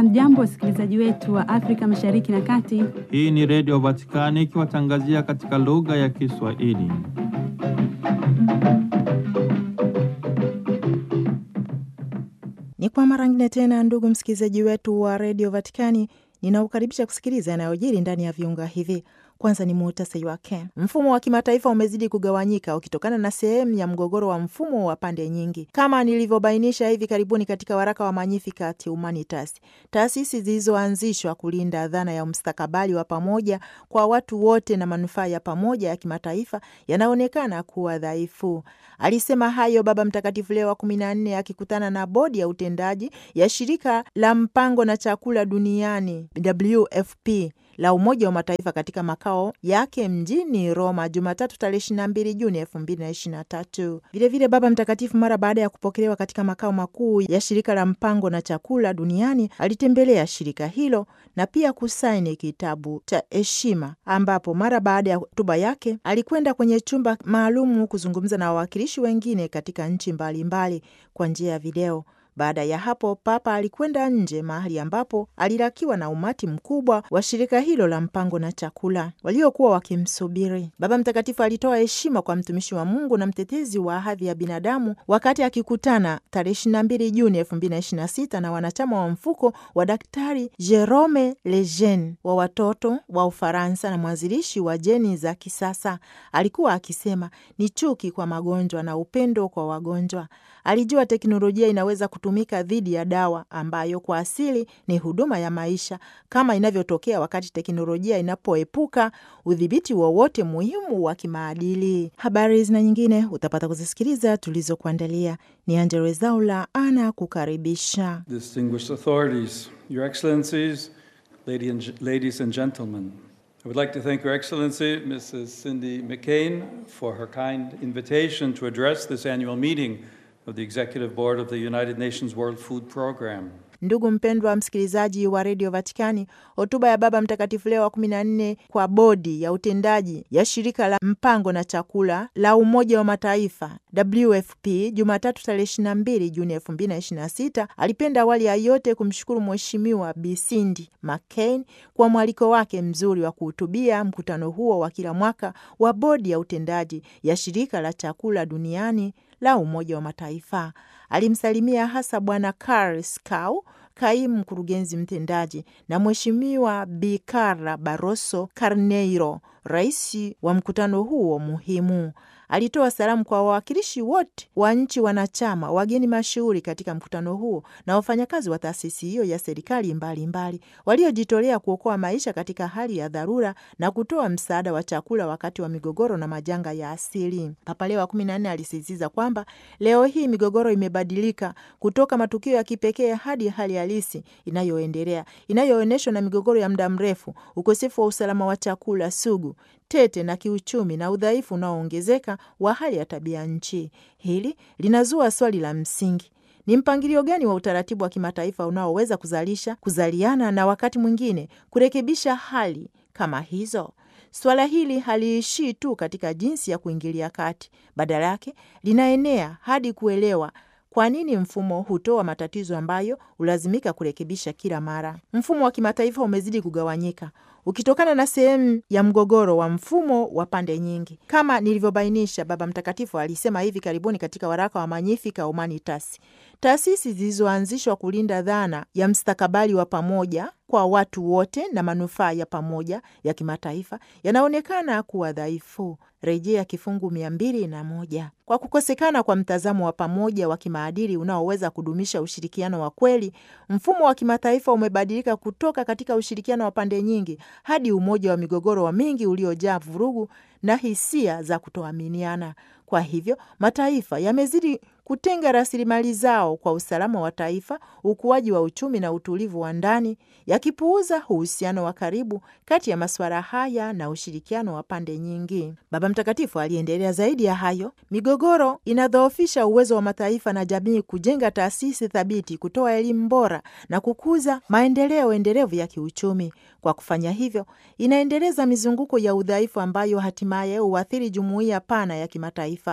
Hamjambo, wasikilizaji wetu wa Afrika Mashariki na Kati. Hii ni Redio Vatikani ikiwatangazia katika lugha ya Kiswahili. Ni kwa mara ngine tena, ndugu msikilizaji wetu wa redio Vatikani, ninaukaribisha kusikiliza yanayojiri ndani ya viunga hivi. Kwanza ni muhtasari wake. Mfumo wa kimataifa umezidi kugawanyika ukitokana na sehemu ya mgogoro wa mfumo wa pande nyingi, kama nilivyobainisha hivi karibuni katika waraka wa Magnificat Humanitas. Taasisi zilizoanzishwa kulinda dhana ya mustakabali wa pamoja kwa watu wote na manufaa ya pamoja ya kimataifa yanaonekana kuwa dhaifu. Alisema hayo Baba Mtakatifu Leo wa kumi na nne akikutana na bodi ya utendaji ya shirika la mpango na chakula duniani WFP la Umoja wa Mataifa katika makao yake mjini Roma Jumatatu tarehe 22 Juni 2023. Vilevile Baba Mtakatifu mara baada ya kupokelewa katika makao makuu ya shirika la mpango na chakula duniani alitembelea shirika hilo na pia kusaini kitabu cha heshima, ambapo mara baada ya hotuba yake alikwenda kwenye chumba maalumu kuzungumza na wawakilishi wengine katika nchi mbalimbali kwa njia ya video. Baada ya hapo Papa alikwenda nje mahali ambapo alilakiwa na umati mkubwa wa shirika hilo la mpango na chakula waliokuwa wakimsubiri. Baba Mtakatifu alitoa heshima kwa mtumishi wa Mungu na mtetezi wa hadhi ya binadamu wakati akikutana tarehe 22 Juni 2026 na wanachama wa mfuko wa Daktari Jerome Lejeune wa watoto wa Ufaransa na mwanzilishi wa jeni za kisasa. Alikuwa akisema ni chuki kwa magonjwa na upendo kwa wagonjwa. Alijua teknolojia inaweza kutumika dhidi ya dawa ambayo kwa asili ni huduma ya maisha, kama inavyotokea wakati teknolojia inapoepuka udhibiti wowote muhimu wa kimaadili. Habari zina nyingine utapata kuzisikiliza tulizokuandalia. Ni Angella Rwezaula ana kukaribisha. Distinguished authorities, Your Excellencies, lady and, ladies and gentlemen, I would like to thank Your Excellency, Mrs. Cindy McCain, for her kind invitation to address this annual meeting of the Executive Board of the United Nations World Food Program. Ndugu mpendwa msikilizaji wa redio Vatikani, hotuba ya Baba Mtakatifu Leo wa kumi na nne kwa bodi ya utendaji ya shirika la mpango na chakula la Umoja wa Mataifa WFP Jumatatu tarehe 22 Juni 2026 alipenda awali ya yote kumshukuru Mheshimiwa Bi Cindy McCain kwa mwaliko wake mzuri wa kuhutubia mkutano huo wa kila mwaka wa bodi ya utendaji ya shirika la chakula duniani la Umoja wa Mataifa. Alimsalimia hasa Bwana Karl Skau, kaimu mkurugenzi mtendaji, na Mheshimiwa Bi Carla Barroso Carneiro, rais wa mkutano huo muhimu. Alitoa salamu kwa wawakilishi wote wa nchi wanachama, wageni mashuhuri katika mkutano huo na wafanyakazi wa taasisi hiyo ya serikali mbalimbali waliojitolea kuokoa maisha katika hali ya dharura na kutoa msaada wa chakula wakati wa migogoro na majanga ya asili. Papa Leo wa kumi na nne alisisitiza kwamba leo hii migogoro imebadilika kutoka matukio ya kipekee hadi hali halisi inayoendelea inayoonyeshwa na migogoro ya muda mrefu, ukosefu wa usalama wa chakula sugu tete na kiuchumi na udhaifu unaoongezeka wa hali ya tabia nchi. Hili linazua swali la msingi: ni mpangilio gani wa utaratibu wa kimataifa unaoweza kuzalisha, kuzaliana na wakati mwingine kurekebisha hali kama hizo? Suala hili haliishii tu katika jinsi ya kuingilia kati, badala yake linaenea hadi kuelewa kwa nini mfumo hutoa matatizo ambayo hulazimika kurekebisha kila mara. Mfumo wa kimataifa umezidi kugawanyika ukitokana na sehemu ya mgogoro wa mfumo wa pande nyingi, kama nilivyobainisha. Baba Mtakatifu alisema hivi karibuni katika waraka wa Magnificat Humanitas. Taasisi zilizoanzishwa kulinda dhana ya mstakabali wa pamoja kwa watu wote na manufaa ya pamoja ya kimataifa yanaonekana kuwa dhaifu, rejea kifungu mia mbili na moja. Kwa kukosekana kwa mtazamo wa pamoja wa kimaadili unaoweza kudumisha ushirikiano wa kweli, mfumo wa kimataifa umebadilika kutoka katika ushirikiano wa pande nyingi hadi umoja wa migogoro wa mingi uliojaa vurugu na hisia za kutoaminiana. Kwa hivyo mataifa yamezidi kutenga rasilimali zao kwa usalama wa taifa, ukuaji wa uchumi na utulivu wa ndani, yakipuuza uhusiano wa karibu kati ya masuala haya na ushirikiano wa pande nyingi. Baba Mtakatifu aliendelea zaidi ya hayo, migogoro inadhoofisha uwezo wa mataifa na jamii kujenga taasisi thabiti, kutoa elimu bora na kukuza maendeleo endelevu ya kiuchumi. Kwa kufanya hivyo, inaendeleza mizunguko ya udhaifu ambayo hatimaye huathiri jumuiya pana ya kimataifa.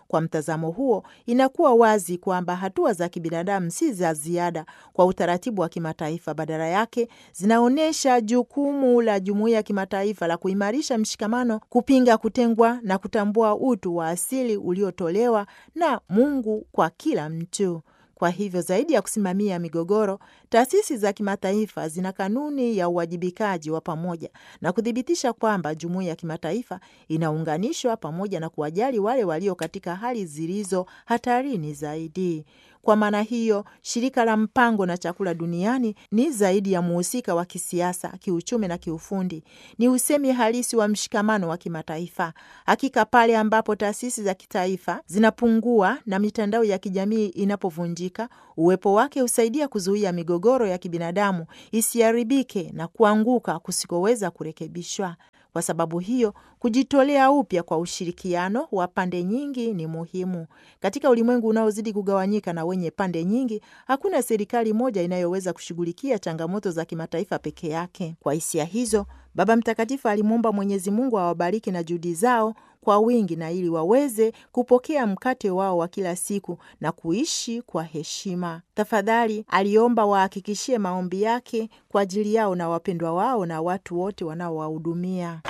Kwa mtazamo huo, inakuwa wazi kwamba hatua za kibinadamu si za ziada kwa utaratibu wa kimataifa. Badala yake, zinaonyesha jukumu la jumuiya ya kimataifa la kuimarisha mshikamano, kupinga kutengwa na kutambua utu wa asili uliotolewa na Mungu kwa kila mtu. Kwa hivyo zaidi ya kusimamia migogoro, taasisi za kimataifa zina kanuni ya uwajibikaji wa pamoja na kuthibitisha kwamba jumuiya ya kimataifa inaunganishwa pamoja na kuwajali wale walio katika hali zilizo hatarini zaidi. Kwa maana hiyo, shirika la mpango na chakula duniani ni zaidi ya muhusika wa kisiasa, kiuchumi na kiufundi. Ni usemi halisi wa mshikamano wa kimataifa. Hakika pale ambapo taasisi za kitaifa zinapungua na mitandao ya kijamii inapovunjika, uwepo wake husaidia kuzuia migogoro ya kibinadamu isiharibike na kuanguka kusikoweza kurekebishwa. Kwa sababu hiyo, kujitolea upya kwa ushirikiano wa pande nyingi ni muhimu. Katika ulimwengu unaozidi kugawanyika na wenye pande nyingi, hakuna serikali moja inayoweza kushughulikia changamoto za kimataifa peke yake. Kwa hisia hizo, Baba Mtakatifu alimwomba Mwenyezi Mungu awabariki na juhudi zao kwa wingi na ili waweze kupokea mkate wao wa kila siku na kuishi kwa heshima. Tafadhali aliomba wahakikishie maombi yake kwa ajili yao na wapendwa wao na watu wote wanaowahudumia.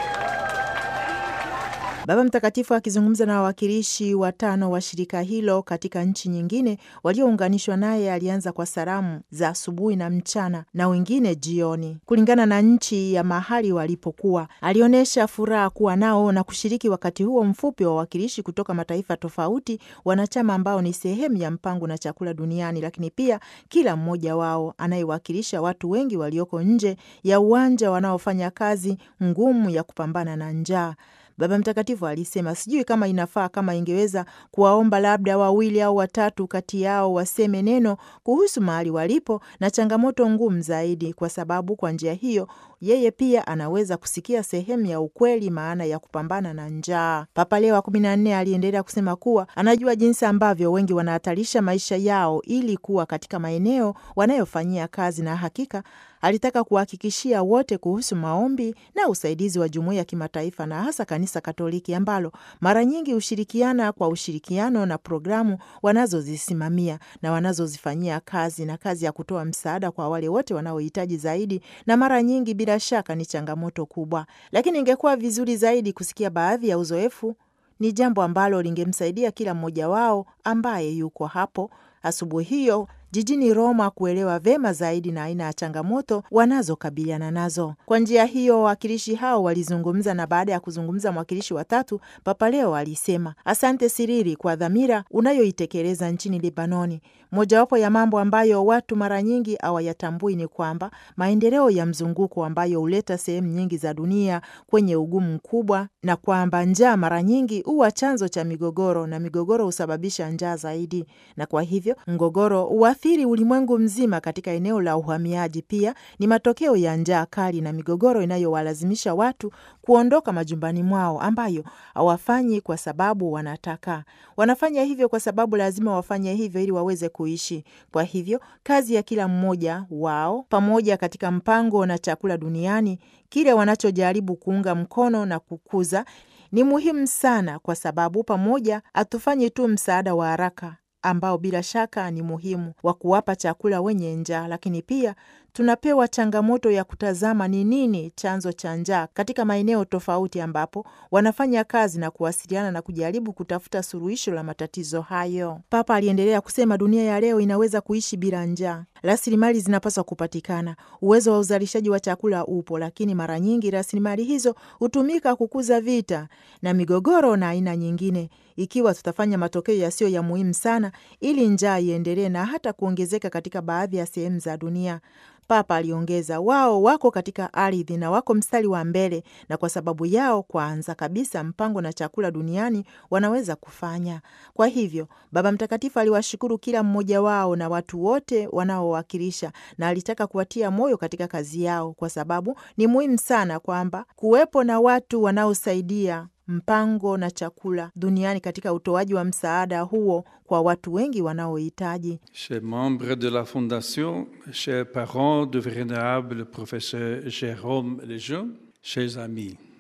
Baba Mtakatifu akizungumza na wawakilishi watano wa shirika hilo katika nchi nyingine waliounganishwa naye, alianza kwa salamu za asubuhi na mchana na wengine jioni, kulingana na nchi ya mahali walipokuwa. Alionyesha furaha kuwa nao na kushiriki wakati huo mfupi wa wawakilishi kutoka mataifa tofauti wanachama, ambao ni sehemu ya mpango na chakula duniani, lakini pia kila mmoja wao anayewakilisha watu wengi walioko nje ya uwanja wanaofanya kazi ngumu ya kupambana na njaa. Baba Mtakatifu alisema sijui kama inafaa kama ingeweza kuwaomba labda wawili au watatu kati yao waseme neno kuhusu mahali walipo na changamoto ngumu zaidi, kwa sababu kwa njia hiyo yeye pia anaweza kusikia sehemu ya ukweli maana ya kupambana na njaa. Papa Leo wa kumi na nne aliendelea kusema kuwa anajua jinsi ambavyo wengi wanahatarisha maisha yao ili kuwa katika maeneo wanayofanyia kazi, na hakika alitaka kuhakikishia wote kuhusu maombi na usaidizi wa jumuiya ya kimataifa na hasa Kanisa Katoliki ambalo mara nyingi hushirikiana kwa ushirikiano na programu wanazozisimamia na wanazozifanyia kazi na kazi ya kutoa msaada kwa wale wote wanaohitaji zaidi, na mara nyingi bila shaka ni changamoto kubwa, lakini ingekuwa vizuri zaidi kusikia baadhi ya uzoefu. Ni jambo ambalo lingemsaidia kila mmoja wao ambaye yuko hapo asubuhi hiyo jijini Roma kuelewa vema zaidi na aina ya changamoto wanazokabiliana nazo. Kwa njia hiyo, wawakilishi hao walizungumza, na baada ya kuzungumza mwakilishi wa tatu, Papa Leo alisema asante Siriri kwa dhamira unayoitekeleza nchini Libanoni. Mojawapo ya mambo ambayo watu mara nyingi hawayatambui ni kwamba maendeleo ya mzunguko ambayo huleta sehemu nyingi za dunia kwenye ugumu mkubwa, na kwamba njaa mara nyingi huwa chanzo cha migogoro na migogoro husababisha njaa zaidi, na kwa hivyo mgogoro huathiri ulimwengu mzima. Katika eneo la uhamiaji pia ni matokeo ya njaa kali na migogoro inayowalazimisha watu kuondoka majumbani mwao, ambayo hawafanyi kwa sababu wanataka. Wanafanya hivyo kwa sababu lazima wafanye hivyo ili waweze kuishi. Kwa hivyo kazi ya kila mmoja wao pamoja katika mpango na chakula duniani, kile wanachojaribu kuunga mkono na kukuza ni muhimu sana, kwa sababu pamoja hatufanyi tu msaada wa haraka ambao bila shaka ni muhimu wa kuwapa chakula wenye njaa, lakini pia tunapewa changamoto ya kutazama ni nini chanzo cha njaa katika maeneo tofauti ambapo wanafanya kazi na kuwasiliana na kujaribu kutafuta suluhisho la matatizo hayo. Papa aliendelea kusema, dunia ya leo inaweza kuishi bila njaa. Rasilimali zinapaswa kupatikana, uwezo wa uzalishaji wa chakula upo, lakini mara nyingi rasilimali hizo hutumika kukuza vita na migogoro na aina nyingine. Ikiwa tutafanya matokeo yasiyo ya muhimu sana ili njaa iendelee na hata kuongezeka katika baadhi ya sehemu za dunia. Papa aliongeza, wao wako katika ardhi na wako mstari wa mbele, na kwa sababu yao, kwanza kabisa, mpango na chakula duniani wanaweza kufanya. Kwa hivyo, Baba Mtakatifu aliwashukuru kila mmoja wao na watu wote wanaowakilisha, na alitaka kuwatia moyo katika kazi yao, kwa sababu ni muhimu sana kwamba kuwepo na watu wanaosaidia mpango na chakula duniani katika utoaji wa msaada huo kwa watu wengi wanaohitaji. Chers membres de la Fondation, chers parents du vénérable professeur Jérôme Lejeune, chers amis,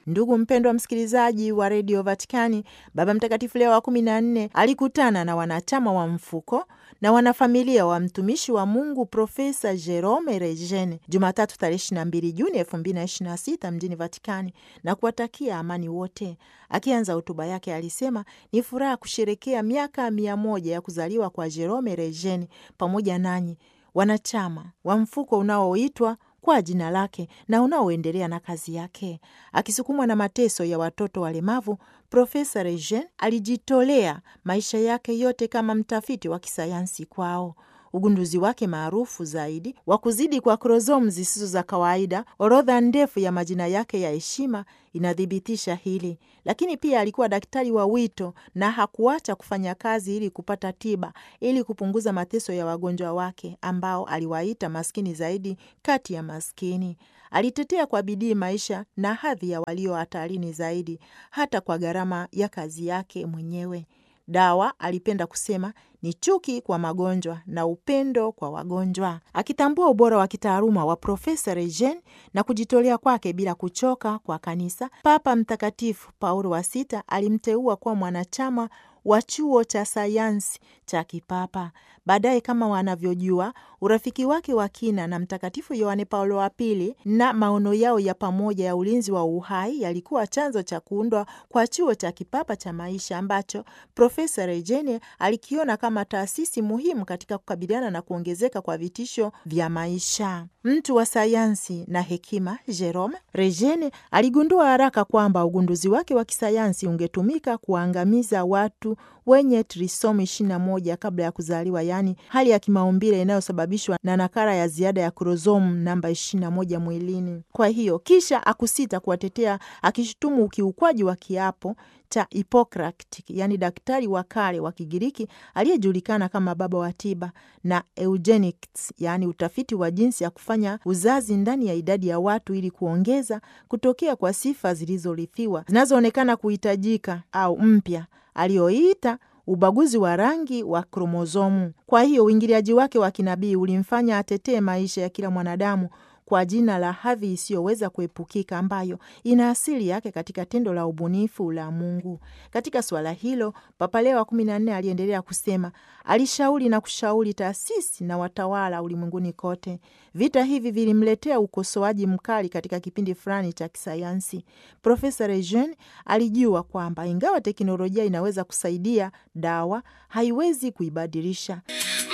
Ndugu mpendwa msikilizaji wa redio Vatikani, Baba Mtakatifu Leo wa kumi na nne alikutana na wanachama wa mfuko na wanafamilia wa mtumishi wa Mungu Profesa Jerome Regeni Jumatatu tarehe 22 Juni 2026 mjini Vatikani na kuwatakia amani wote. Akianza hotuba yake alisema ni furaha kusherekea miaka mia moja ya kuzaliwa kwa Jerome Regeni pamoja nanyi wanachama wa mfuko unaoitwa kwa jina lake na unaoendelea na kazi yake. Akisukumwa na mateso ya watoto walemavu, Profesa Regen alijitolea maisha yake yote kama mtafiti wa kisayansi kwao. Ugunduzi wake maarufu zaidi wa kuzidi kwa kromosomu zisizo za kawaida, orodha ndefu ya majina yake ya heshima inathibitisha hili. Lakini pia alikuwa daktari wa wito na hakuacha kufanya kazi ili kupata tiba, ili kupunguza mateso ya wagonjwa wake ambao aliwaita maskini zaidi kati ya maskini. Alitetea kwa bidii maisha na hadhi ya walio hatarini zaidi, hata kwa gharama ya kazi yake mwenyewe. Dawa, alipenda kusema, ni chuki kwa magonjwa na upendo kwa wagonjwa. Akitambua ubora wa kitaaluma wa Profesa Regen na kujitolea kwake bila kuchoka kwa kanisa, Papa Mtakatifu Paulo wa Sita alimteua kuwa mwanachama wa chuo cha sayansi cha kipapa. Baadaye, kama wanavyojua, urafiki wake wa kina na Mtakatifu Yohane Paulo wa Pili na maono yao ya pamoja ya ulinzi wa uhai yalikuwa chanzo cha kuundwa kwa chuo cha kipapa cha maisha ambacho Profesa Regeni alikiona kama taasisi muhimu katika kukabiliana na kuongezeka kwa vitisho vya maisha. Mtu wa sayansi na hekima, Jerome Regeni aligundua haraka kwamba ugunduzi wake wa kisayansi ungetumika kuangamiza watu wenye trisomi 21 kabla ya kuzaliwa, yaani hali ya kimaumbile inayosababishwa na nakara ya ziada ya kromosomu namba 21 mwilini. Kwa hiyo kisha akusita kuwatetea, akishutumu ukiukwaji wa kiapo cha Hippocrates, yaani daktari wa kale wa Kigiriki aliyejulikana kama baba wa tiba, na eugenics, yaani utafiti wa jinsi ya kufanya uzazi ndani ya idadi ya watu ili kuongeza kutokea kwa sifa zilizorithiwa zinazoonekana kuhitajika au mpya aliyoita ubaguzi wa rangi wa kromozomu. Kwa hiyo uingiliaji wake wa kinabii ulimfanya atetee maisha ya kila mwanadamu kwa jina la hadhi isiyoweza kuepukika ambayo ina asili yake katika tendo la ubunifu la Mungu. Katika suala hilo, Papa Leo wa kumi na nne aliendelea kusema, alishauri na kushauri taasisi na watawala ulimwenguni kote. Vita hivi vilimletea ukosoaji mkali katika kipindi fulani cha kisayansi. Profesa Rejen alijua kwamba ingawa teknolojia inaweza kusaidia, dawa haiwezi kuibadilisha.